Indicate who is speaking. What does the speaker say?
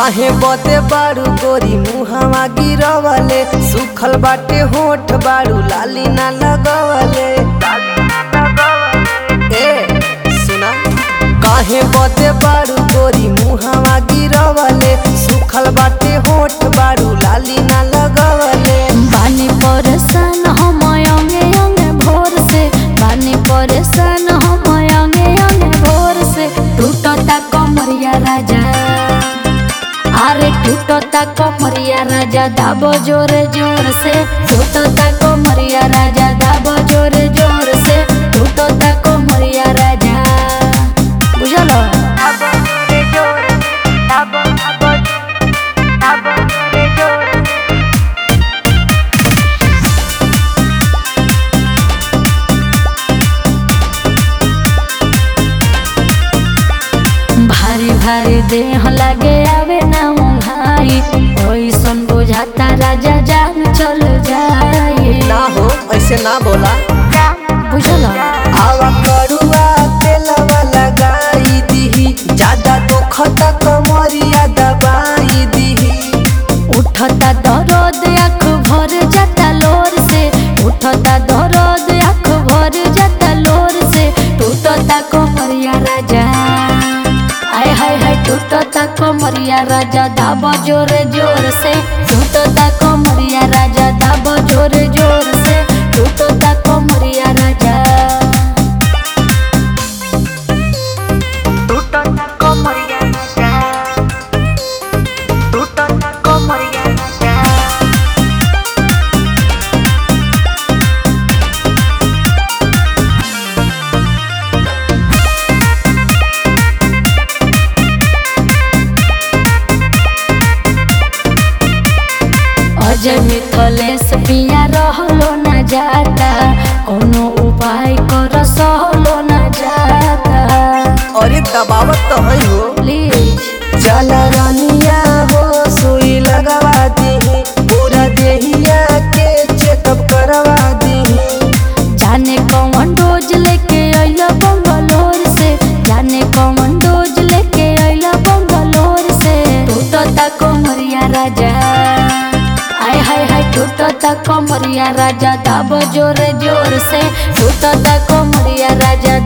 Speaker 1: काहे बते बारू गोरी मुहावा गिरवले सुखल बाटे होठ बारू लाली ना लगवले ए सुना काहे बते बारू गोरी मुहावा गिरवले सुखल बाटे होठ बारू लाली ना लगवले
Speaker 2: बानी परेशान हम अंगे अंगे भोर से बानी परेशान हम अंगे अंगे भोर से टूटता कमरिया राजा अरे टूटता कमरिया राजा दाबो जोरे जोर से टूटता कमरिया राजा दाबो जोरे जोर से टूटता कमरिया राजा बुझलो भारी भारी देह लगे आवे ना मुंहाई ओइसन बुझाता राजा जान चल जाए
Speaker 1: ना हो ऐसे ना बोला
Speaker 2: बुझलो
Speaker 1: आवा करुआ तेलवा लगाई दीही ज्यादा दुखता कमरिया दबाई दीही
Speaker 2: उठता दर्द आँख भर जाता लोर से उठता दर्द आँख भर जाता लोर से टूटता कमरिया राजा आय हाय हाय टूटता कमरिया राजा दाबा जोर जोर से टूटता कमरिया राजा दाबा जोर जोर से टूटता कमरिया राजा टूटता कमरिया राजा टूटता कमरिया राजा अजय मिथलेश पिया रहलो न जाता कोनो उपाय कर सहलो न जाता
Speaker 1: अरे दबावत तो है हो
Speaker 2: प्लीज
Speaker 1: चल रानिया हो सुई लगवा दीही पूरा देहिया के चेकअप करवा दीही
Speaker 2: जाने कौन डोज लेके अइला बंगलोर से जाने कौन डोज लेके अइला बंगलोर से टूटता कमरिया राजा आय हाय हाय टूटता कमरिया राजा दाब जोर जोर से टूटता कमरिया राजा